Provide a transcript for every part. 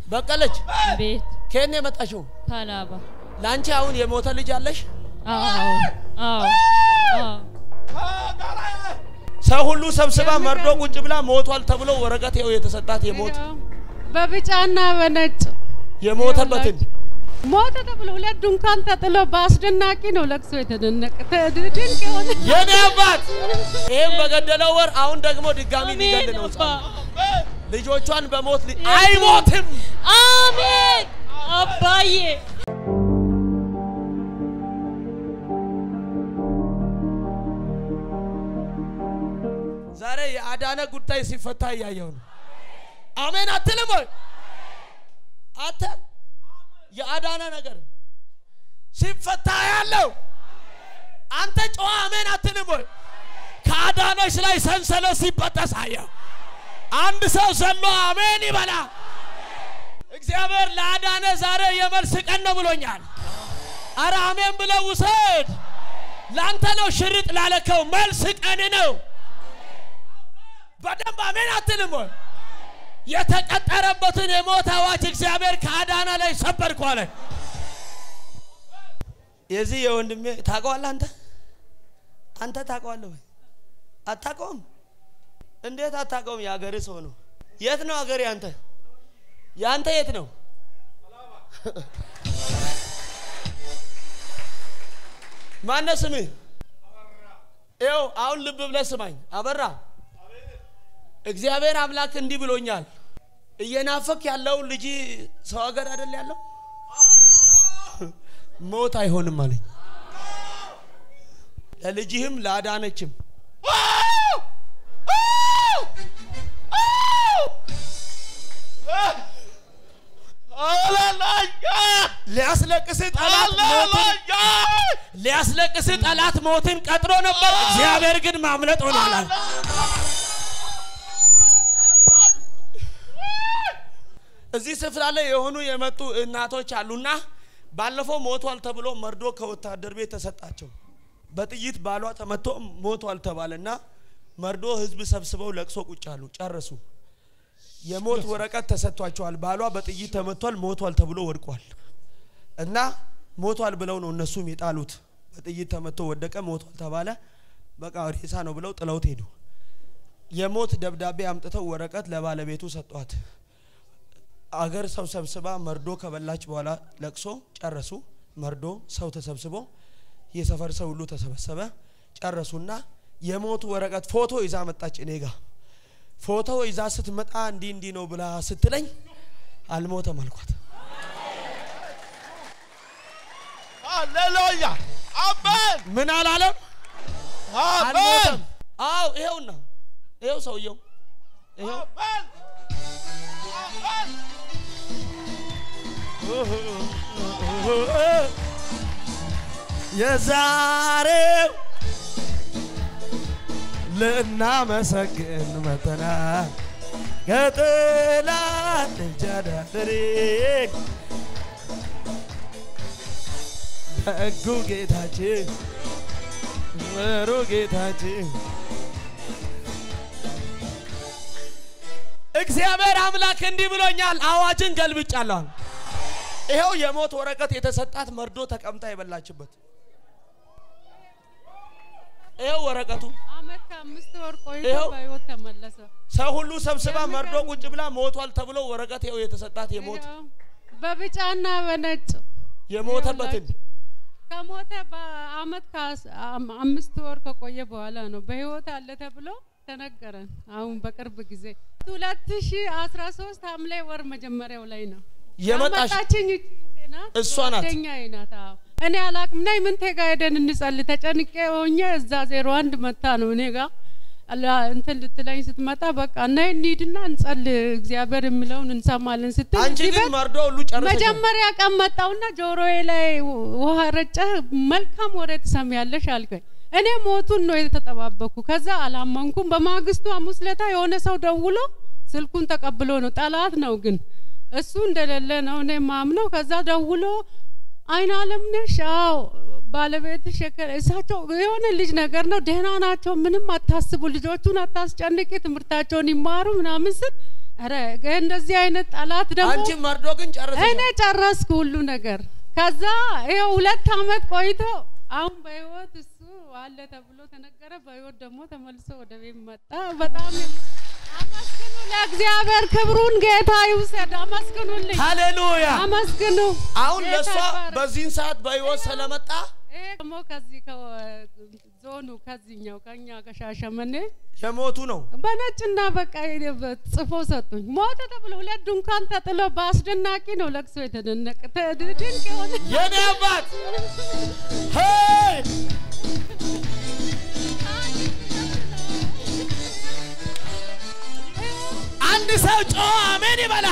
በቀለች ቤት ከየት ነው የመጣሽው? ታላባ ለአንቺ አሁን የሞተ ልጅ አለሽ? አዎ አዎ አዎ ሰው ሁሉ ሰብስባ መርዶ ቁጭ ብላ ሞቷል ተብሎ ወረቀት ይኸው የተሰጣት የሞት በቢጫና በነጭ የሞተበትን ሞተ ተብሎ ሁለት ድንኳን ተጥሎ በአስደናቂ ነው ለቅሶ የተደነቀ ተ- ድንቅ የሆነ የኔ አባት ይህም በገደለው ወር አሁን ደግሞ ድጋሚ ሊገል ነው። አባ ልጆቿን በሞት ሊ- አይሞትም። አሜን አባዬ ዛሬ የአዳነ ጉዳይ ሲፈታ እያየው ነው። አሜን አትልም ወይ? አተ የአዳነ ነገር ሲፈታ ያለው አንተ ጨዋ አሜን አትልም ወይ? ከአዳነሽ ላይ ሰንሰለት ሲበጠስ አየው። አንድ ሰው ዘሎ አሜን ይበላ። እግዚአብሔር ለአዳነ ዛሬ የመልስ ቀን ነው ብሎኛል። አረ አሜን ብለው ውሰድ። ለአንተ ነው ሽርጥ ላለከው መልስ ቀን ነው። በደንብ አሜን አትልም ወይ? የተቀጠረበትን የሞት አዋጅ እግዚአብሔር ከአዳና ላይ ሰበርኩ አለ። የዚህ የወንድሜ ታውቀዋለህ አንተ አንተ ታውቀዋለህ ወይ? አታውቀውም? እንዴት አታውቀውም? የሀገር ሰው ነው። የት ነው ሀገር ያንተ? ያንተ የት ነው? ማነው ስምህ? ይኸው አሁን ልብ ብለህ ስማኝ። አበራ እግዚአብሔር አምላክ እንዲህ ብሎኛል። እየናፈክ ያለው ልጅ ሰው ሀገር አይደል ያለው? ሞት አይሆንም አለኝ። ለልጅህም ለአዳነችም ሊያስለቅስ ጠላት ሞትን ሊያስለቅስ ጠላት ሞትን ቀጥሮ ነበር። እግዚአብሔር ግን ማምለጥ ሆኗል። እዚህ ስፍራ ላይ የሆኑ የመጡ እናቶች አሉና ባለፈው ሞቷል ተብሎ መርዶ ከወታደር ቤት ተሰጣቸው። በጥይት ባሏ ተመቶ ሞቷል ተባለና መርዶ ህዝብ ሰብስበው ለቅሶ ቁጭ አሉ። ጨረሱ። የሞት ወረቀት ተሰጥቷቸዋል። ባሏ በጥይት ተመቷል፣ ሞቷል ተብሎ ወድቋል እና ሞቷል ብለው ነው እነሱም የጣሉት። በጥይት ተመቶ ወደቀ፣ ሞቷል ተባለ። በቃ ሬሳ ነው ብለው ጥለውት ሄዱ። የሞት ደብዳቤ አምጥተው ወረቀት ለባለቤቱ ሰጧት። አገር ሰው ሰብስባ መርዶ ከበላች በኋላ ለቅሶ ጨረሱ። መርዶ ሰው ተሰብስቦ የሰፈር ሰው ሁሉ ተሰበሰበ። ጨረሱና የሞቱ ወረቀት ፎቶ ይዛ መጣች እኔ ጋ። ፎቶ ይዛ ስትመጣ እንዲህ እንዲህ ነው ብላ ስትለኝ አልሞተም አልኳት። ሃሌሉያ አሜን ምን አላለም? አሜን አልሞተም። አው ይሄውና ይሄው ሰውየው ይሄው አሜን አሜን የዛሬው ልናመሰግን መተናል ከጥላት እጅ አዳነን ደጉ ጌታችን ምሩ ጌታችን እግዚአብሔር አምላክ እንዲህ ብሎኛል። አዋጅን ገልብጫለሁ። ይኸው የሞት ወረቀት የተሰጣት መርዶ ተቀምጣ የበላችበት ይኸው ወረቀቱ አመት ከአምስት ወር ቆይቶ ይኸው። በህይወት ተመለሰ። ሰው ሁሉ ሰብስባ መርዶ ቁጭ ብላ ሞቷል ተብሎ ወረቀት ይኸው የተሰጣት የሞት ይኸው በቢጫና በነጭ የሞተበትን ከሞተ በአመት ከአምስት ወር ከቆየ በኋላ ነው በህይወት አለ ተብሎ ተነገረን። አሁን በቅርብ ጊዜ ሁለት ሺ አስራ ሶስት ሐምሌ ወር መጀመሪያው ላይ ነው የመጣሽ ያመጣችኝ እቺ ናት። እሷ ናት። ጓደኛዬ ናት። አዎ እኔ አላቅም። ነይ ምን ቴጋ ሄደን እንጸልይ ተጨንቄ ሆኜ እዛ ዜሮ አንድ መታ ነው እኔ ጋ አላ- እንትን ልትለኝ ስትመጣ በቃ ነይ እንሂድና እንጸልይ እግዚአብሔር የሚለውን እንሰማለን ስትል አንቺ እዚህ ግን ቤት መርዶ ሁሉ ጨረሰች። መጀመሪያ ቀን መጣውና ጆሮዬ ላይ ውሃ ረጨህ፣ መልካም ወሬ ትሰሚያለሽ አልከኝ። እኔ ሞቱን ነው የተጠባበኩ። ከዛ አላመንኩም። በማግስቱ ሐሙስ ለታ የሆነ ሰው ደውሎ ስልኩን ተቀብሎ ነው ጠላት ነው ግን እሱ እንደሌለ ነው እኔ ማምነው። ከዛ ደውሎ አይን አለም ነሽ? አዎ ባለቤትሽ የከ- እሳቸው የሆነ ልጅ ነገር ነው ደህና ናቸው፣ ምንም አታስቡ፣ ልጆቹን አታስጨንቂ፣ ትምህርታቸውን ይማሩ ምናምን ስል ኧረ እንደዚህ አይነት ጠላት ደግሞ አንቺ መርዶ ግን ጨርሰሻል። እኔ ጨረስኩ ሁሉ ነገር። ከዛ ይኸው ሁለት አመት ቆይቶ አሁን በህይወት እሱ አለ ተብሎ ተነገረ። በህይወት ደግሞ ተመልሶ ወደ ቤት መጣ። በጣም አመስግኑ ለእግዚአብሔር፣ ክብሩን ጌታ ይውሰድ። አመስግኑልኝ፣ ሃሌሉያ። አመስግኑ። አሁን ጌታ ለእሷ ይባረክ። በዚህን ሰዓት በህይወት ስለመጣ ይሄ ደግሞ ከዚህ ከዞኑ ከዚህኛው ከኛ ከሻሸመኔ የሞቱ ነው። በነጭና በቃ ጽፎ ሰጡኝ። ሞተ ተብሎ ሁለት ድንኳን ተጥሎ በአስደናቂ ነው ለቅሶ የተደነቀ ተ- ድንቅ የሆነ የኔ አባት ሄይ አንድ ሰው ጮኸ አሜን ይበላ።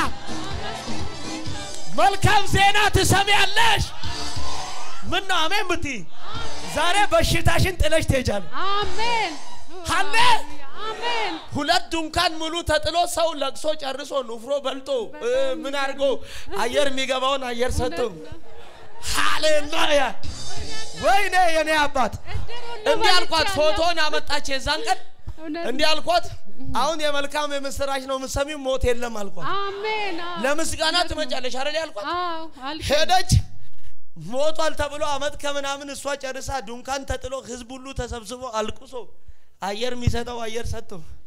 መልካም ዜና ትሰሚያለሽ። ምን ነው አሜን ብትይ ዛሬ በሽታሽን ጥለሽ ትሄጃለሽ። አሜን አለ። አሜን ሁለት ድንኳን ሙሉ ተጥሎ ሰው ለቅሶ ጨርሶ ንፍሮ በልቶ እ፣ ምን አድርጎ አየር የሚገባውን አየር ሰጥቶ ሃሌሉያ። ወይኔ የኔ አባት እንዲህ አልኳት። ፎቶን አመጣች የዛን ቀን እውነት እንዲህ አልኳት። አሁን የመልካም የምስራች ነው የምትሰሚው፣ ሞት የለም አልኳት። አሜን አዎ። ለምስጋና ትመጫለሽ አይደል ያልኳት። አዎ አልኩ። ሄደች ሞቷል ተብሎ አመት ከምናምን እሷ ጨርሳ ድንኳን ተጥሎ ህዝብ ሁሉ ተሰብስቦ አልቅሶ አየር የሚሰጠው አየር ሰጥቶ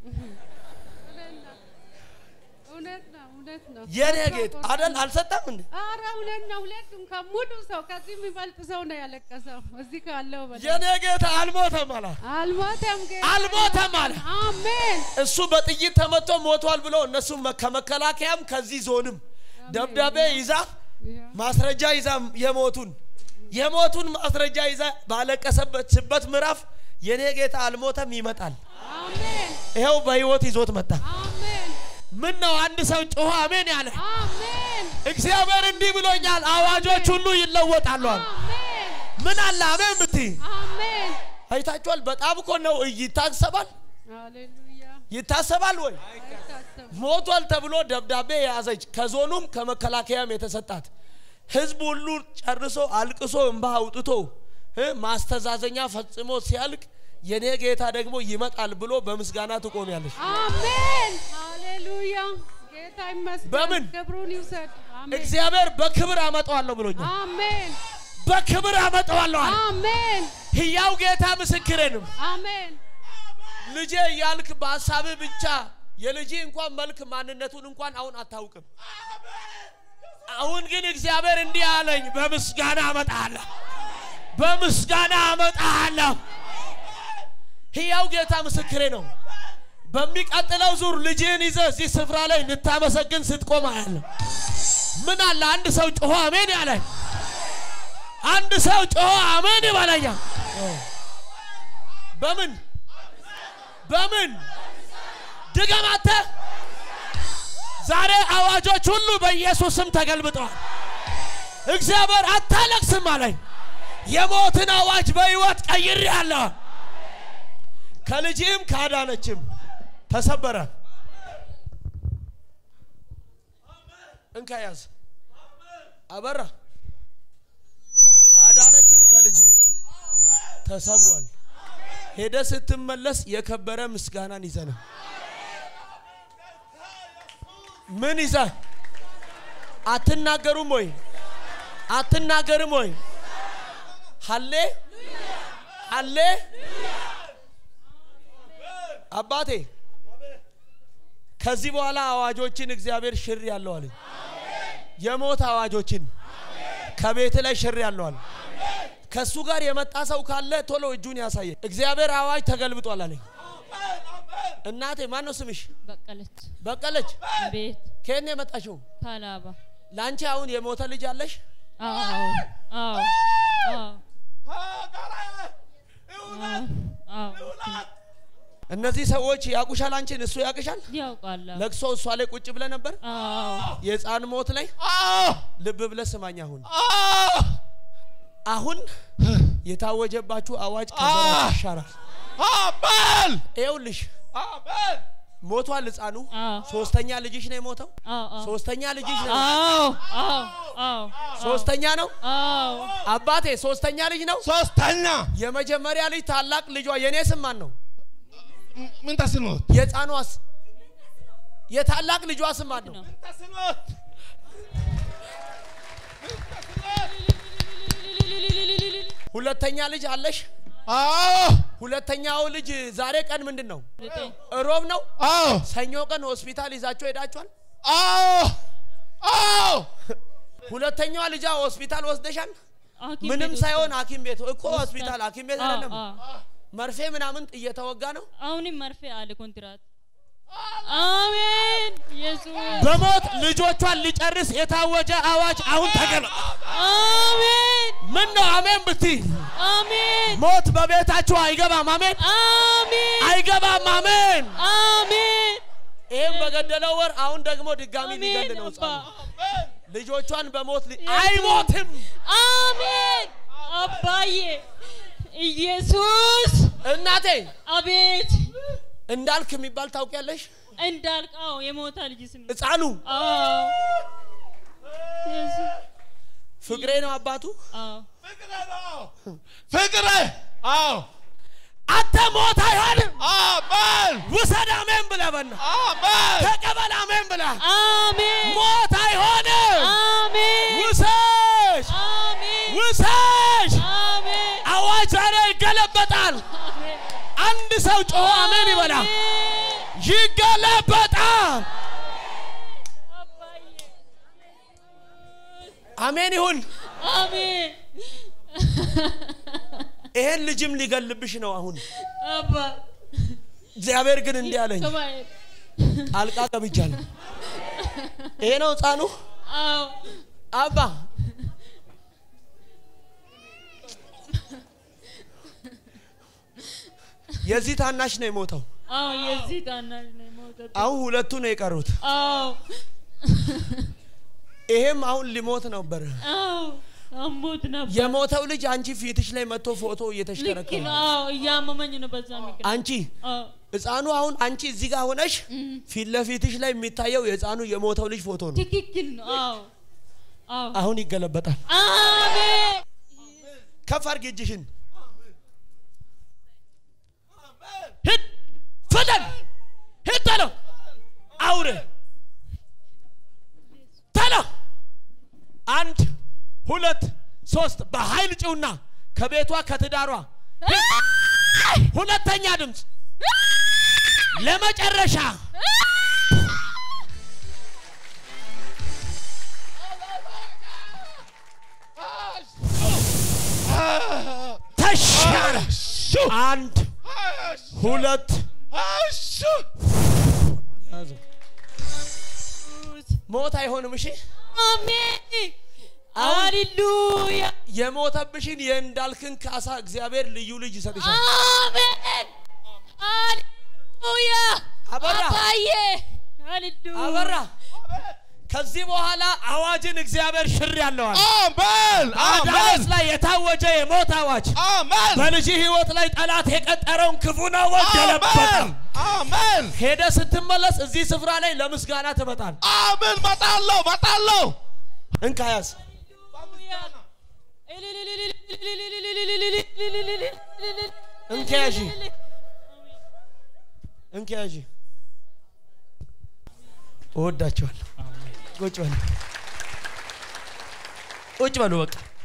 እውነት ነው እውነት ነው። የኔ ጌጥ አደል አልሰጠም እንዴ? ኧረ እውነት ነው። ሁለቱም ከሙሉ ሰው ከዚህ የሚበልጥ ሰው ነው ያለቀሰው። እዚህ ካለው በላይ የኔ ጌታ አልሞተም አለ አልሞተም ጌታ አልሞተም አለ። አሜን እሱ በጥይት ተመቶ ሞቷል ብሎ እነሱ ከመከላከያም ከዚህ ዞንም ደብዳቤ ይዛ ማስረጃ ይዛ የሞቱን የሞቱን ማስረጃ ይዛ ባለቀሰበት ስበት ምዕራፍ የኔ ጌታ አልሞተም ይመጣል። አሜን ይኸው በህይወት ይዞት መጣ። አሜን ምን ነው አንድ ሰው ጮኸ አሜን ያለ አሜን እግዚአብሔር እንዲህ ብሎኛል፣ አዋጆች ሁሉ ይለወጣሉ አለ። አሜን ምን አለ አሜን ብትይ አሜን አይታችኋል። በጣም እኮ ነው ይታሰባል፣ ሃሌሉያ ይታሰባል ወይ አይታሰብም። ሞቷል ተብሎ ደብዳቤ የያዘች ከዞኑም ከመከላከያም የተሰጣት ህዝብ ሁሉ ጨርሶ አልቅሶ እንባ አውጥቶ እ ማስተዛዘኛ ፈጽሞ ሲያልቅ የኔ ጌታ ደግሞ ይመጣል ብሎ በምስጋና ትቆሚያለሽ። አሜን ሃሌሉያ ጌታ ይመስገን። በምን? ክብሩን ይውሰድ። አሜን እግዚአብሔር በክብር አመጣዋለሁ ብሎኛል። አሜን በክብር አመጣዋለሁ አለ። አሜን ህያው ጌታ ምስክሬንም አሜን ልጄ እያልክ በሀሳብህ ብቻ የልጅ እንኳን መልክ ማንነቱን እንኳን አሁን አታውቅም። አሁን ግን እግዚአብሔር እንዲህ አለኝ፣ በምስጋና አመጣለሁ፣ በምስጋና አመጣለሁ። ህያው ጌታ ምስክሬ ነው። በሚቀጥለው ዙር ልጅህን ይዘህ እዚህ ስፍራ ላይ እንድታመሰግን ስትቆም አያለሁ። ምን አለ አንድ ሰው ጮሆ አሜን ያለ አንድ ሰው ጮሆ አሜን ይበለኛል። በምን በምን ድገማተ ዛሬ አዋጆች ሁሉ በኢየሱስ ስም ተገልብጠዋል። እግዚአብሔር አታለቅስም አለኝ። የሞትን አዋጅ በሕይወት ቀይሬአለሁ። ከልጅም ካዳነችም ተሰበረ። እንካ ያዝ አበራ ካዳነችም ከልጅም ተሰብሯል። ሄደ ስትመለስ የከበረ ምስጋናን ይዘና ምን ይዘ አትናገሩም ወይ አትናገርም ወይ ሀሌ ሀሌ አባቴ ከዚህ በኋላ አዋጆችን እግዚአብሔር ሽር ያለው አለኝ የሞት አዋጆችን ከቤት ላይ ሽር ያለው አለ ከሱ ጋር የመጣ ሰው ካለ ቶሎ እጁን ያሳየ እግዚአብሔር አዋጅ ተገልብጧል አለኝ እናቴ ማን ነው ስምሽ በቀለች በቀለች ቤት ከየት ነው የመጣሽው ካላባ ለአንቺ አሁን የሞተ ልጅ አለሽ አዎ አዎ አዎ አዎ እነዚህ ሰዎች ያቁሻል አንቺን እሱ ያቅሻል ያውቃል ለቅሶ እሷ ላይ ቁጭ ብለ ነበር አዎ የህፃን ሞት ላይ አዎ ልብ ብለ ስማኝ አሁን አዎ አሁን የታወጀባችሁ አዋጅ ከዘራችሁ ይሻራል አሜን ይኸውልሽ አሜን ሞቷል ህፃኑ አዎ ሶስተኛ ልጅሽ ነው የሞተው አዎ ሶስተኛ ልጅሽ ነው አዎ አዎ አዎ ሶስተኛ ነው አዎ አባቴ ሶስተኛ ልጅ ነው ሶስተኛ የመጀመሪያ ልጅ ታላቅ ልጇ የኔ ስም ማን ነው ምን ተስኖት የህፃኗስ የታላቅ ልጇ ስም ማን ነው? ነው። ተስኖት ሁለተኛ ልጅ አለሽ? አዎ ሁለተኛው ልጅ ዛሬ ቀን ምንድን ነው? ዘጠኝ ሮብ ነው። አዎ ሰኞ ቀን ሆስፒታል ይዛቸው ሄዳችኋል? አዎ አዎ ሁለተኛዋ ልጇ ሆስፒታል ወስደሻል? ሐኪም ምንም ቤት ሳይሆን ወስደን- ሐኪም ቤት እኮ ወስደን- ሆስፒታል ሐኪም ቤት አዎ፣ አይደለም። አዎ። መርፌ ምናምን እየተወጋ ነው። አሁንም መርፌ አለ ኮንትራት። አሜን ኢየሱስ በሞት ልጆቿን ሊጨርስ የታወጀ አዋጅ አሁን ተገለጠ። አሜን ምን ነው አሜን ብትይ አሜን ሞት በቤታችሁ አይገባም። አሜን አሜን አይገባም። አሜን አሜን ይህም በገደለው ወር አሁን ደግሞ ድጋሚ ሊገል አሜን ነው አባ ሕፃኑ። ልጆቿን በሞት ሊ- አይሞትም። አሜን አባዬ ኢየሱስ እናቴ አቤት እንዳልክ የሚባል ታውቂያለሽ? እንዳልቃው የሞታ ልጅ ስም ሕፃኑ አዎ ኢየሱስ ፍቅሬ ነው አባቱ። አዎ ፍቅረ ነው ፍቅረ አዎ አንተ ሞት አይሆንም። አሜን ውሰድ አሜን ብለህ በና አሜን ተቀበል አሜን ብለህ አሜን ሞት አይሆንም። አሜን ውሰድ አሜን ውሰድ። አሜን አዋጅ ዛሬ ይገለበጣል። አሜን አንድ ሰው ጮሆ አሜን ይበላ። ይገለበጣል። አባዬ አሜን ይሁን። አሜን ይሄን ልጅም ሊገልብሽ ነው አሁን። አባ እግዚአብሔር ግን እንዲህ አለኝ፣ ከማየት ጣልቃ ገብቻለሁ። ይሄ ነው ሕፃኑ አዎ አባ የዚህ ታናሽ ነው የሞተው። አዎ የዚህ ታናሽ ነው የሞተው አሁን ሁለቱ ነው የቀሩት። አዎ ይሄም አሁን ሊሞት ነበር። አዎ አሞት ነበር የሞተው ልጅ አንቺ ፊትሽ ላይ መጥቶ ፎቶ ልክ እየተሽከረከረ ነው አዎ እያመመኝ ነው በዛ ምክንያት አንቺ አዎ ህፃኑ አሁን አንቺ እዚህ ጋር ሆነሽ ፊት ለፊትሽ ላይ የሚታየው የህፃኑ የሞተው ልጅ ፎቶ ነው። ትክክል ነው አዎ አዎ አሁን ይገለበጣል። አሜን ከፍ አድርጊ እጅሽን። ሂድ ፍጠን፣ ሂድ ቶሎ፣ አውሬ ቶሎ። አንድ ሁለት ሶስት፣ በኃይል ጭውና ከቤቷ ከትዳሯ ሂድ። ሁለተኛ ድምፅ ለመጨረሻ ተሻለ። አንድ ሁለት ያዙ። ሞት አይሆንም። እሺ አሜን አሁን- ሃሌሉያ የሞተብሽን የእንዳልክን ካሳ እግዚአብሔር ልዩ ልጅ ይሰጥሻል። አሜን ሃሌሉያ አበራ አባዬ ሃሌሉያ አበራ ከዚህ በኋላ አዋጅን እግዚአብሔር ሽር ያለዋል። አሜን አዳነስ አሜን ላይ የታወጀ የሞት አዋጅ አሜን በልጅ ህይወት ላይ ጠላት የቀጠረውን ክፉን አዋጅ ገለበጠ። አሜን አሜን ሄደ ስትመለስ እዚህ ስፍራ ላይ ለምስጋና ትመጣል። አሜን መጣለሁ መጣለሁ እንካ ያዝ። እንካ ያዢ እንካ ያዢ። እወዳቸዋለሁ። ቁጭ በሉ ቁጭ በሉ በቃ